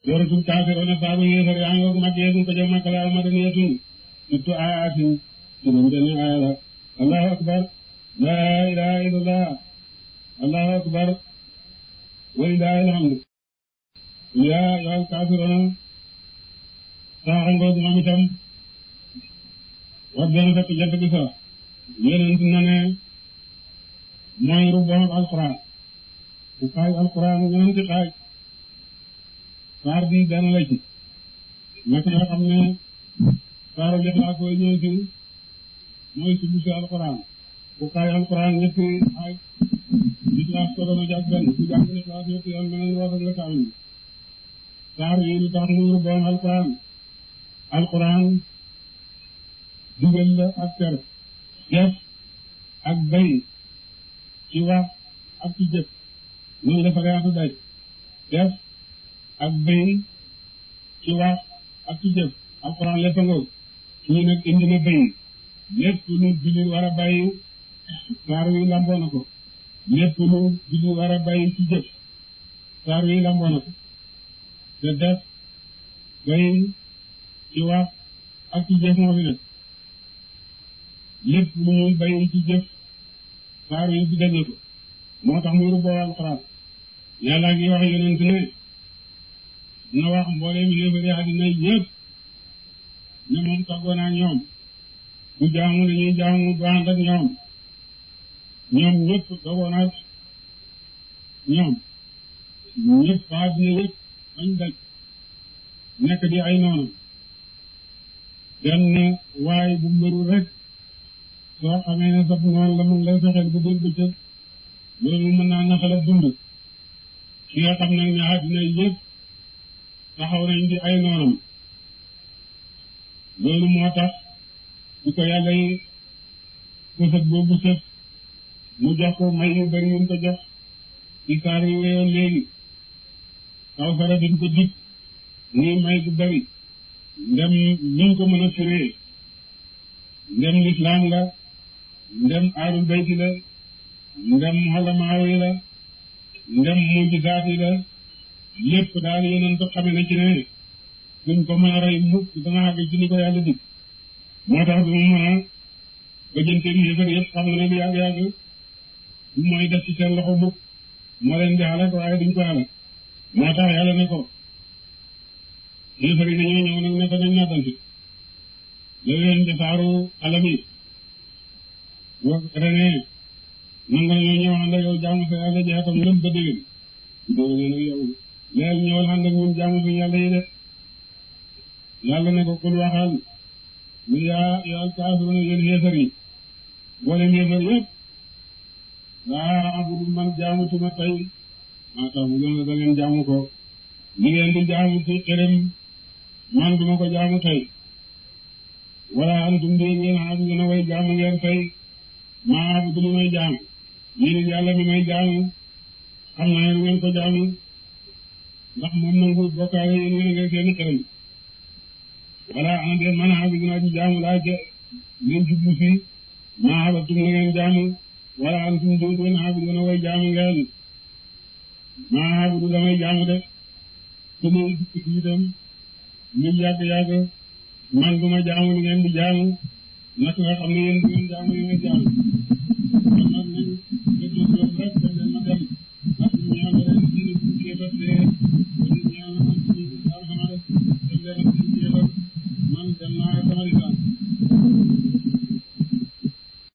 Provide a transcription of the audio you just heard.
suratul kaafiruuna saabu yéefar yaa ngoog mag yeegun ko jëm makka la madaniyatun sittu aayatin juróom benn aaya la allahu akbar laa ilaha illallah allahu akbar walillahi alhamdu yaa ayyuhal kaafiruuna saa ngoog moom itam wax dana fekk jant bi so yonent na ne mooy rubbam alquran bu xaaj alquran ñeenti xaaj saar bi benn la ci naka nga xam ne saaru lixlaas koy ñëw ci mooy subu si alquran bu xaaj alquran ñetti xaaj lixlaas ko dana jàpp benn ku jàng lixlaas ñetti yoon beneen war nga kaamil saar yi lu tax muy rubbam alquran alquran digal la ak tere def ak bay ci wax ak ci jëf noonu la fariatu day def ak bay ci wax ak ci jëf alxuraan lépp nga ñu nag indi na bay lépp lu julli war a bàyyi saar wi lamboo na ko lépp lu julli war a bàyyi ci jëf saar wi lamboo na ko te def bay ci wax ak ci jëf moo fi nekk lépp lu ñuy bàyyi ci jëf saar yi digal na ko moo tax muy rubboo alxuraan yàlla ngi wax yonent ne na wax mbooleem yéefari àddina yëpp ne moom tàggoo naa ñoom bu jaamu nañuy jaamu du ànd ak ñoom ñoom ñëpp dogoo naa ñoom ñëpp àddina yëpp bañ daj nekk di ay noonu benn waaye bu mbëru rek soo xamee ne sab noonu la mun lay fexeel bu dégg bëccëg loolu mën naa naxala dund ki nga xam nag ne àddina yëpp taxaw nañ di ay noonam loolu moo tax di ko yàlla yi kësët boobu sëf mu jox ko may yu bari yu ko jox ci saar yu weyoon léegi kaw sara dañ ko dig muy may bu bari ndem niñ ko mën a firee ndem lislaam la ndem aarul bayti la ndem xolamaaw yi la ndem mujjisaat yi la lépp daal yeneen ko xame na ci ne duñ ko mën a rey mukk dana àgg ci ni ko yàlla dig moo tax du mu mën a bëjante bi yëfar yëpp xam na ne lu yàgg yàgg du mooy def ci seen loxo mukk moo leen di xalak waaye duñ ko xalak moo tax yàlla ne ko yëfar yi dañoo ñëw nag ne ko nañ nattanti loolu leen defaaru alam yi wax rene nangu nañoo ñëw ànd ak yow jaamu sa yàlla jeexatam lëm ba déwén déwén nag yow leel ñëwal ànd ak ñun jaamu suñu yàlla yi de yàlla ne ko kul waxal ñu yaa yaa kaafiruuna yéen yéefar yi boolem yéefar yëpp laa abudu man jaamutuma tey maa tax bu gën a da ngeen jaamu ko li ngeen di jaamu ci xërëm man duma ko jaamu tey wala antum de ngeen xam ngeen a way jaamu ngeen tey maa abudu li may jaamu yéen yàlla mi may jaamu xam naa ne ngeen ko jaamu ndax moom nangu bokkaale yéen ngeen ngeen seeni xërëm wala ana de man abudu naa ci jaamu laa je ngeen jublu si maa abatum na ngeen jaamu wala antum de ngeen abudu na way jaamu ngeen maa abudu la may jaamu de su ma dikk itam ñu yàgg yàgg man du ma jaamu li ngeen di jaamu naka nga xam ne yéen du ngeen jaamu li ngeen jaamu kon nag nañ déglu loolu rek te leen ma dem ndax ñu ñaan leen ci bu kéefar dee ñu ñaan ci alxames te leen ci kéefar man dem naa sama lislaam